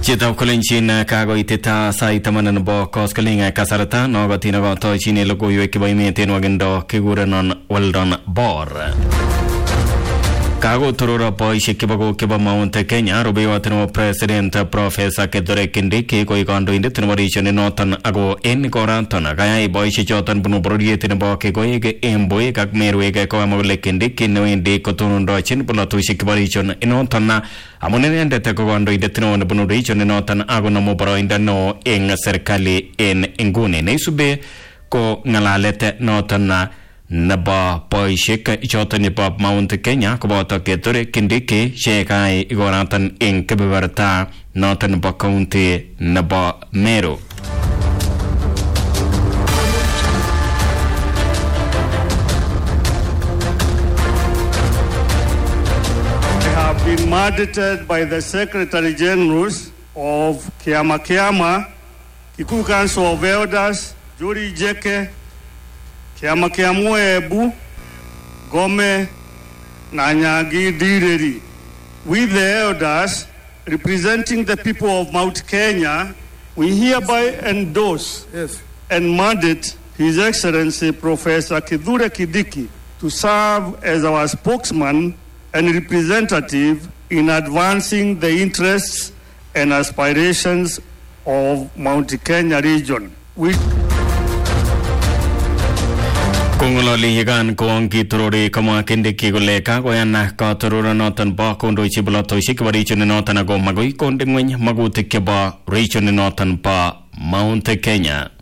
Chitab kolenjin kakoitita sait taman nebo koskoling kasarta nokotin akotochin logoiwek chebo emet en wakindo kikurenon Weldon Bor kakotoror boisiek chebo kok chebo Mount Kenya rubeiwot nebo president Professor Kithure Kindiki koik kandoindet nebo region noton ako en ikoraton kayai boisiek choton bunu bororiet nebo Kekoik Embuik ak Merwek kokamwa kole Kindiki newendi kotonondochin polotosiek chebo region inoton amun inendet ko kandoindet neo nebunu region inoton ako nomu boroindo neo eng serikali en inguni neisube ko ng'alalet noton nebo boisiek choton nebo Mount Kenya koboto Kithure Kindiki chekai ikoratan eng kebeberta noton nebo county nebo Meru I have been mandated by the Secretary Generals of Kiama Kiama, Kikuyu Council of Elders, Juri Jeke, Kiama Kiamue Ebu, Gome, Nanyagi Direri. We the elders, representing the people of Mount Kenya, we hereby endorse Yes. and mandate His Excellency Professor Kithure Kidiki to serve as our spokesman and representative in advancing the interests and aspirations of Mount Kenya region. We kong'ololi yekan kowong kitorori komwa Kindiki kole kakoyan katororonoton bo kondochi bolotosiek chebo region noton ako magoi konde ng'weny magutik chebo region noton bo Mount Kenya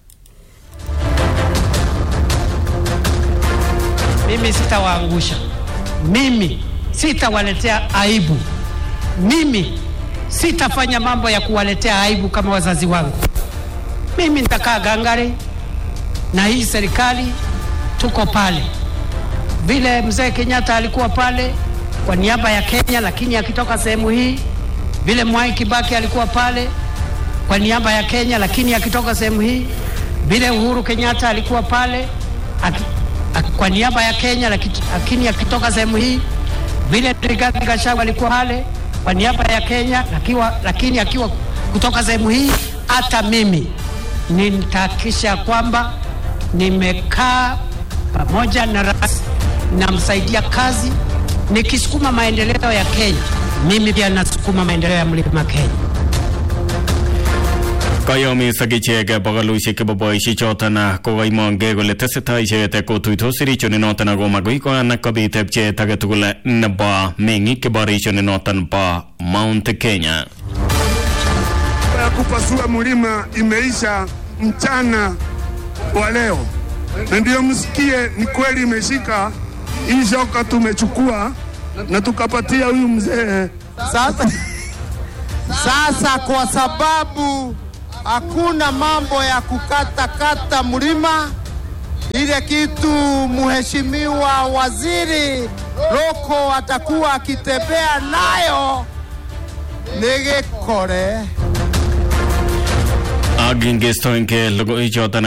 mimi sitawaangusha, mimi sitawaletea aibu, mimi sitafanya mambo ya kuwaletea aibu kama wazazi wangu. Mimi nitakaa gangari na hii serikali, tuko pale vile mzee Kenyatta alikuwa pale kwa niaba ya Kenya, lakini akitoka sehemu hii, vile Mwai Kibaki alikuwa pale kwa niaba ya Kenya, lakini akitoka sehemu hii, vile Uhuru Kenyatta alikuwa pale aki, aki, kwa niaba ya Kenya, laki- lakini akitoka sehemu hii, vile Rigathi Gachagua alikuwa pale kwa niaba ya Kenya, lakiwa, lakini akiwa kutoka sehemu hii, hata mimi nitahakikisha kwamba nimekaa pamoja na rais, namsaidia kazi, nikisukuma maendeleo ya Kenya. Mimi pia nasukuma maendeleo ya mlima Kenya. kayomis ak ichek bogolusiek chebo boisiek choton kokaimongei kole tesetai icheket kotuitos region noton ako magoi koyan kobit pcheet age tugul nebo meng'ik chebo region noton bo Mount Kenya ya kupasua mlima imeisha mchana wa leo, na ndiyo msikie, ni kweli imeshika hii shoka, tumechukua na tukapatia huyu mzee. Sasa, sasa kwa sababu hakuna mambo ya kukatakata mlima, ile kitu mheshimiwa waziri Roko atakuwa akitembea nayo ni gikore ak ingestoenge logoichoton